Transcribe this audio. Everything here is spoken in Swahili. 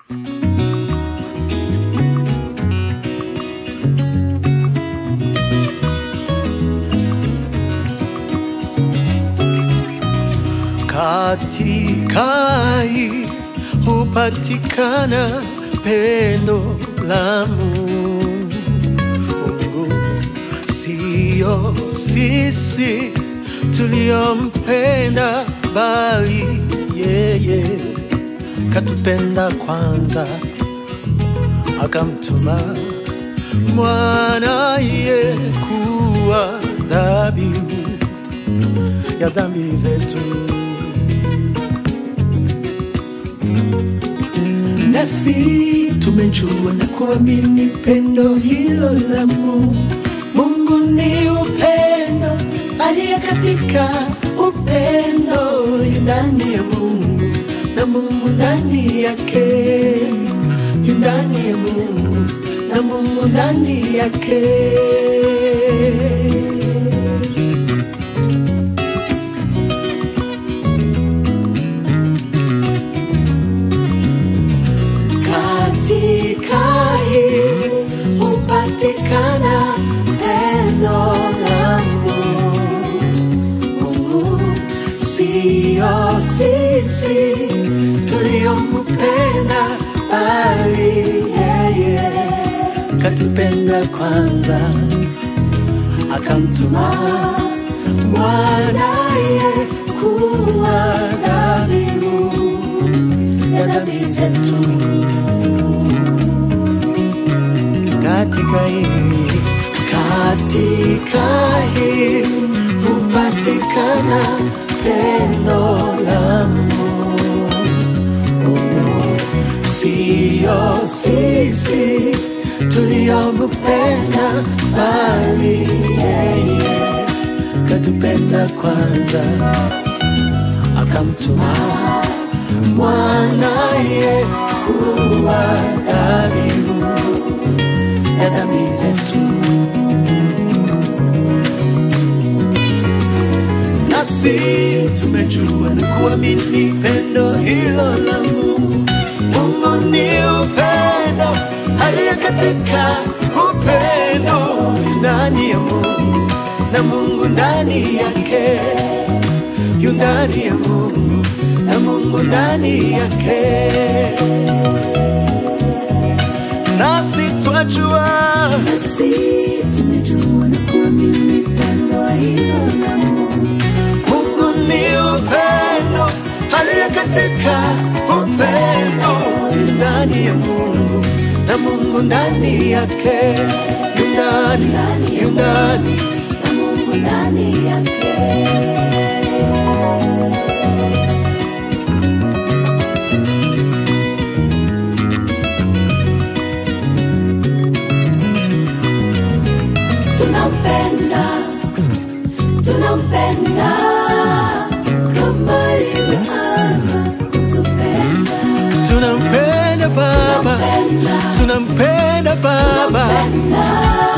Katika hii hupatikana pendo la Mungu, sio sisi tuliompenda, bali yeye katupenda kwanza, akamtuma mwanaye kuwa dhabihu ya dhambi zetu. nasi tumejua na kuamini pendo hilo la Mungu. Mungu ni upendo, aliye katika upendo yu ndani ya Mungu na Mungu ndani yake, yu ndani ya Mungu na Mungu ndani yake. Katika hii hupatikana pendo la Mungu, sio sisi tuliompenda, bali yeye katupenda kwanza, akamtuma mwanaye kuwa dhabihu ya dhambi zetu. Katika hii Katika hii hupatikana pendo la Mungu, sio sisi tuliompenda, bali yeye katupenda kwanza, akamtuma mwanaye kuwa dhabihu ya dhambi zetu. Nasi tumejua na kuamini pendo hilo la Mungu. Mungu ni upendo, aliye katika upendo yu ndani ya Mungu na Mungu ndani yake, yu ndani ya Mungu na Mungu ndani yake nasi twajua Nasi tumejua na kuamini pendo hilo la Mungu. Mungu ni upendo, aliye katika upendo yu ndani ya Mungu na Mungu ndani yake, yu ndani, yu ndani na Mungu ndani yake. Tunampenda, tunampenda kama alivyoanza kutupenda. tunampenda Baba, Tunampenda, tunampenda Baba, tunampenda